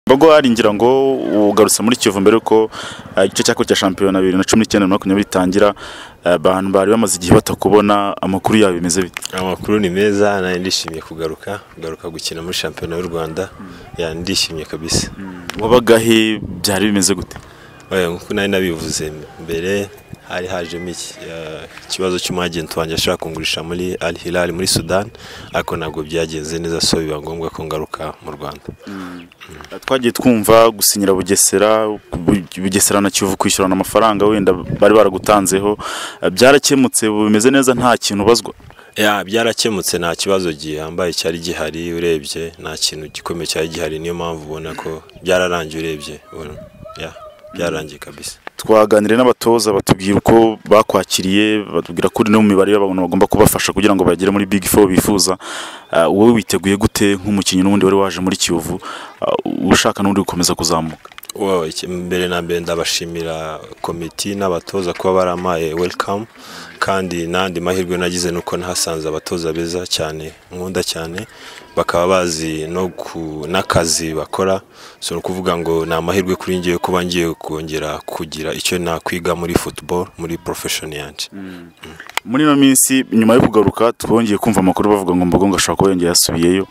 Bogoari ngira ngo ugarutse muri Kivu mbere yuko eh, igice cya kabiri cya shampiyona bibiri na cumi n'icyenda na makumyabiri bitangira eh, abantu bari bamaze igihe batakubona amakuru yabo bimeze bite amakuru ni meza nari ndishimye kugaruka kugaruka gukina muri shampiyona y'u rwanda ya ndishimye kabisa wabagahe byari bimeze gute Oya, nk'uko nari nabivuze mbere hari hajemo iki eh, ikibazo cy'umwagenti wanjye ashaka kungurisha muri al hilal muri sudan ariko ntabwo byagenze neza so biba ngombwa ko ngaruka mu rwanda twagiye twumva gusinyira bugesera Bu- bugesera na kivu kwishyurana amafaranga wenda bari baragutanzeho Eh, byarakemutse ubu bimeze neza nta kintu ubazwa ya byarakemutse nta kibazo gihambaye cyari gihari urebye nta kintu gikomeye cyari gihari niyo mpamvu ubona ko byararangiye urebye ubona, ya, byararangiye kabisa twaganiriye n'abatoza batubwira uko bakwakiriye batubwira ko uri no mu mibare y'abantu bagomba kubafasha kugira ngo bagere muri big four bifuza Ah, wowe witeguye gute nk'umukinnyi n'ubundi wari waje muri kiyovu ushaka n'undi gukomeza kuzamuka Wow, iki- mbere na mbere ndabashimira komiti n'abatoza kuba baramaye welcome kandi n'andi mahirwe nagize nuko nahasanze abatoza beza cyane nkunda cyane bakaba bazi no ku n'akazi bakora so ni ukuvuga ngo ni amahirwe kuri ngiye kuba ngiye kongera kugira icyo nakwiga muri football muri profession yanjye muri ino minsi nyuma yo kugaruka twongeye kumva amakuru bavuga ngo mbogo ngo ashobora kuba yongeye yasubiyeyo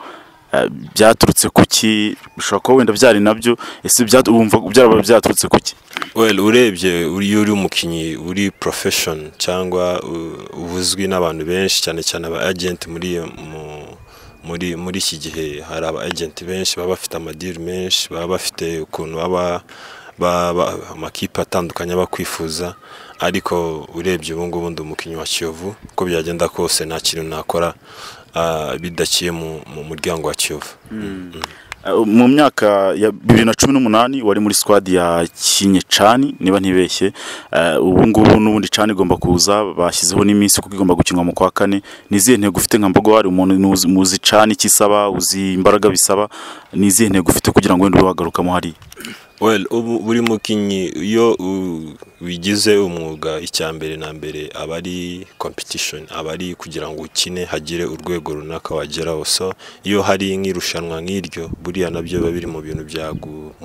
Ah, byaturutse kuki bishobora kuba wenda byari nabyo ese bya- wumva byaraba byaturutse kuki well urebye iyo uri umukinnyi uri profession cyangwa u- ubuzwi n'abantu benshi cyane cyane aba agent muri mu- muri muri iki gihe hari aba agent benshi baba bafite amadiri menshi baba bafite ukuntu baba ba- ba- amakipe atandukanye aba akwifuza ariko urebye ubu ngubu ndi umukinnyi wa Kiyovu uko byagenda kose nta kintu nakora ah, bidaciye mu mu muryango wa Kiyovu Ah, mu myaka ya bibiri na cumi n'umunani wari muri squad ya kinye cani niba ntibeshye Ah, ubu ngubu n'ubundi cani igomba kuza bashyizeho n'iminsi kuko igomba gukinwa mu kwa kane ni izihe ntego ufite nka mbogo hari umuntu nuzi- muzi cani icyo isaba uzi imbaraga bisaba ni izihe ntego ufite kugira ngo wenda ube wagarukamo hariya well ubu buri mukinnyi iyo u- wigize umwuga icya mbere na mbere aba ari competition aba ari kugira ngo ukine hagire urwego runaka wageraho so iyo hari nk'irushanwa nk'iryo buriya nabyo biba biri mu bintu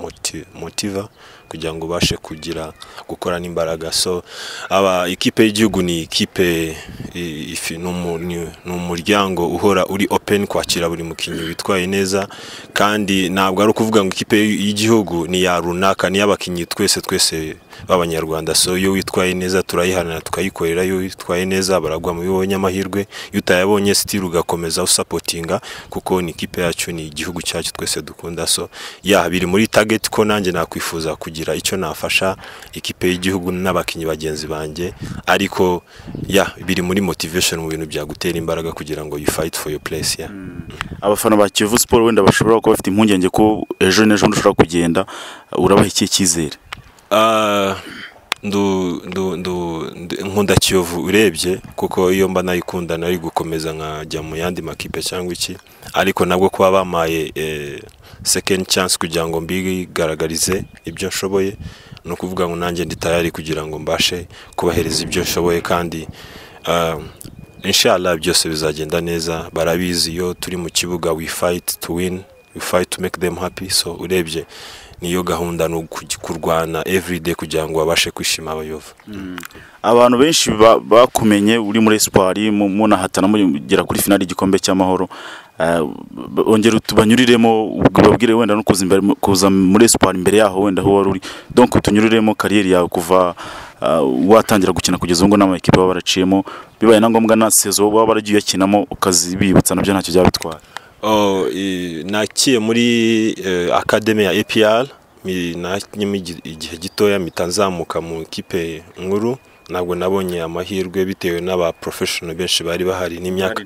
byagumotiva kugira ngo ubashe kugira gukora n'imbaraga so aba ikipe y'igihugu ni ikipe i- ifi- ni umu- ni- ni umuryango uhora uri open kwakira buri mukinnyi witwaye neza kandi ntabwo ari ukuvuga ngo ikipe y'igihugu ni ya runaka ni iy'abakinnyi twese twese b'abanyarwanda so iyo witwaye neza turayihanana tukayikorera iyo witwaye neza baragwa mu bibo nyamahirwe iyo utayabonye sitiri ugakomeza usapotinga kuko ni ikipe yacu ni igihugu cyacu twese dukunda so ya biri muri target ko nanjye nakwifuza kugira icyo nafasha ikipe y'igihugu n'abakinnyi bagenzi banjye ariko ya biri muri motivation mu bintu byagutera imbaraga kugira ngo you fight for your place ya abafana ba kiyovu siporo wenda bashobora kuba bafite impungenge ko ejo n'ejo bundi ushobora kugenda urabaha ikihe cyizere Ah, ndu ndu ndu ndi- nkunda kiyovu urebye kuko iyo mba nayikunda nari gukomeza nkajya mu yandi makipe cyangwa iki ariko nabwo kuba bamaye eh, second chance kugira ngo mbigaragarize ibyo nshoboye ni ukuvuga ngo nanjye ndi tayari kugira ngo mbashe kubahereza ibyo nshoboye kandi ah, inshallah byose bizagenda neza barabizi iyo turi mu kibuga we fight to win we fight to make them happy so urebye niyo gahunda ni uku- kurwana everyday kugira ngo babashe kwishima abayova abantu benshi ba- bakumenye uri muri esipari mu- munahatana mugera kuri finali y'igikombe cy'amahoro Eh, b- ongera tubanyuriremo babwire wenda no kuza imbere kuza muri esipari imbere yaho wenda aho wari uri donc tunyuriremo kariyeri yawe kuva eh, watangira gukina kugeza ubu ngubu n'amakipe baba baraciyemo bibaye na ngombwa na sezo baba baragiye uyakinamo ukazibibutsa nabyo ntacyo byaba bitwara Oh, eh, nakiye muri eh, akademi ya APR mi- nakinnye igihe gitoya mpita nzamuka mu ikipe nkuru ntabwo nabonye amahirwe bitewe n'aba professional benshi bari bahari n'imyaka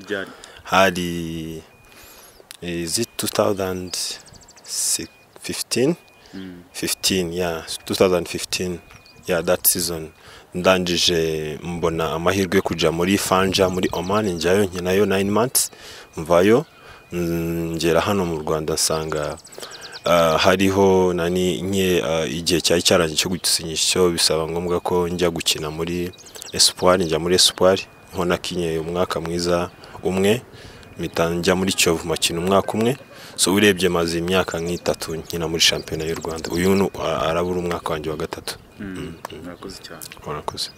hari is it 2015 15 yeah 2015 yeah that season ndangije mbona amahirwe yo kujya muri fanja muri Oman njyayo nkinayo 9 months mvayo mm, ngera hano mu Rwanda nsanga ah, hariho nani nke ah, igihe cyari cyarangiye cyo gusinyisha cyo bisaba ngombwa ko njya gukina muri Espoir njya muri Espoir niho nakinye umwaka mwiza umwe mpita njya muri Kiyovu makina umwaka umwe so urebye maze imyaka nk'itatu nkina muri shampiyona y'u rwanda uyu ni- arabura umwaka wanjye wa gatatu murakoze cyane warakoze